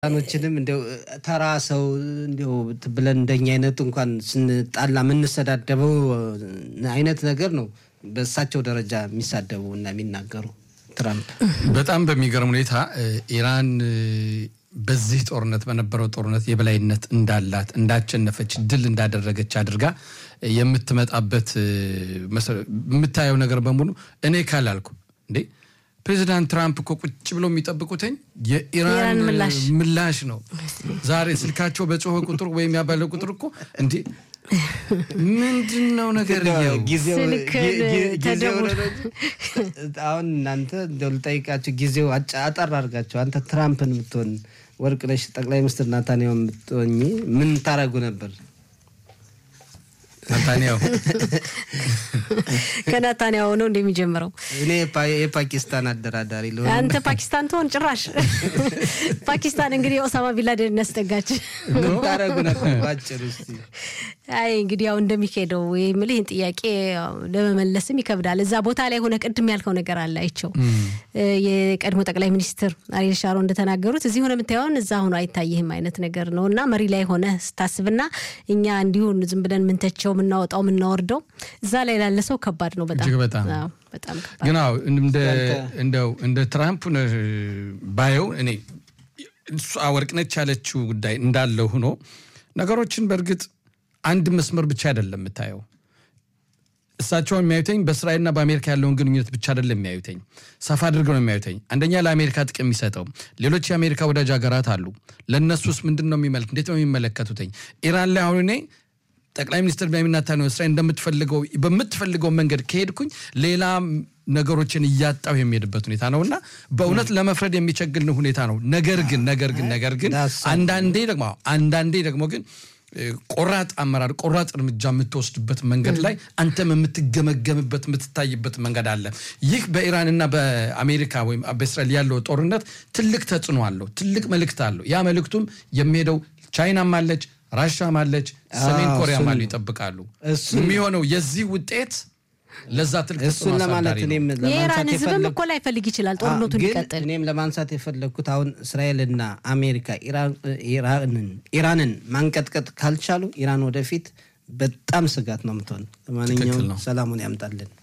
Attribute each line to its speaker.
Speaker 1: ኖችንም እንዲያው ተራ ሰው እንዲያው ብለን እንደኛ አይነቱ እንኳን ስንጣላ የምንሰዳደበው አይነት ነገር ነው በእሳቸው ደረጃ የሚሳደቡ እና የሚናገሩ ትራምፕ።
Speaker 2: በጣም በሚገርም ሁኔታ ኢራን በዚህ ጦርነት በነበረው ጦርነት የበላይነት እንዳላት እንዳቸነፈች ድል እንዳደረገች አድርጋ የምትመጣበት የምታየው ነገር በሙሉ እኔ ካላልኩ እንዴ ፕሬዚዳንት ትራምፕ እኮ ቁጭ ብለው የሚጠብቁትኝ የኢራን ምላሽ ነው። ዛሬ ስልካቸው በጮኸ ቁጥር ወይም ያባለ ቁጥር እኮ እንዴ ምንድን ነው ነገር
Speaker 1: አሁን እናንተ እንደው ልጠይቃቸው ጊዜው አጠር አድርጋቸው አንተ ትራምፕን ብትሆን ወርቅነሽ ጠቅላይ ሚኒስትር ናታንያሁ ብትሆኝ ምን ታደርጉ ነበር?
Speaker 2: ናታንያሁ
Speaker 3: ከናታንያሁ ነው እንደሚጀምረው።
Speaker 1: እኔ የፓኪስታን አደራዳሪ ልሆን።
Speaker 3: አንተ ፓኪስታን ትሆን ጭራሽ። ፓኪስታን እንግዲህ ኦሳማ ቢላደን ያስጠጋች።
Speaker 1: ምን ታደርጉ ነበር ባጭሩ እስኪ?
Speaker 3: አይ እንግዲህ ያው እንደሚካሄደው የምልህ ይህን ጥያቄ ለመመለስም ይከብዳል። እዛ ቦታ ላይ ሆነ ቅድም ያልከው ነገር አለ አይቸው የቀድሞ ጠቅላይ ሚኒስትር አሪል ሻሮ እንደተናገሩት እዚህ ሆነ የምታየውን እዛ ሆኖ አይታይህም አይነት ነገር ነው እና መሪ ላይ ሆነ ስታስብና እኛ እንዲሁን ዝም ብለን ምንተቸው የምናወጣው የምናወርደው እዛ ላይ ላለ ሰው ከባድ ነው። በጣም
Speaker 2: በጣም
Speaker 3: በጣም ከባድ
Speaker 2: ግን አዎ እንደው እንደ ትራምፕ ባየው እኔ እሷ ወርቅነች ያለችው ጉዳይ እንዳለው ሆኖ ነገሮችን በእርግጥ አንድ መስመር ብቻ አይደለም የምታየው። እሳቸውን የሚያዩተኝ በእስራኤልና በአሜሪካ ያለውን ግንኙነት ብቻ አይደለም የሚያዩተኝ፣ ሰፋ አድርገው ነው የሚያዩተኝ። አንደኛ ለአሜሪካ ጥቅም የሚሰጠው ሌሎች የአሜሪካ ወዳጅ ሀገራት አሉ። ለእነሱስ ምንድን ነው የሚመለክ እንዴት ነው የሚመለከቱትኝ? ኢራን ላይ አሁን እኔ ጠቅላይ ሚኒስትር ቤንያሚን ኔታንያሁ እስራኤል እንደምትፈልገው በምትፈልገው መንገድ ከሄድኩኝ ሌላ ነገሮችን እያጣው የሚሄድበት ሁኔታ ነው እና በእውነት ለመፍረድ የሚቸግል ሁኔታ ነው። ነገር ግን ነገር ግን ነገር ግን አንዳንዴ ደግሞ አንዳንዴ ደግሞ ግን ቆራጥ አመራር ቆራጥ እርምጃ የምትወስድበት መንገድ ላይ አንተም የምትገመገምበት የምትታይበት መንገድ አለ። ይህ በኢራንና በአሜሪካ ወይም በእስራኤል ያለው ጦርነት ትልቅ ተጽዕኖ አለው፣ ትልቅ መልእክት አለው። ያ መልእክቱም የሚሄደው ቻይናም አለች፣ ራሻም አለች፣ ሰሜን ኮሪያም አሉ ይጠብቃሉ። የሚሆነው የዚህ ውጤት ለዛ ትልቅ
Speaker 1: እሱን ለማለት እኔም
Speaker 3: የኢራን ሕዝብም እኮ ላይፈልግ ይችላል ጦርነቱ እንዲቀጥል።
Speaker 1: እኔም ለማንሳት የፈለግኩት አሁን እስራኤልና አሜሪካ ኢራንን ማንቀጥቀጥ ካልቻሉ ኢራን ወደፊት በጣም ስጋት ነው የምትሆን። ለማንኛውም ሰላሙን ያምጣልን።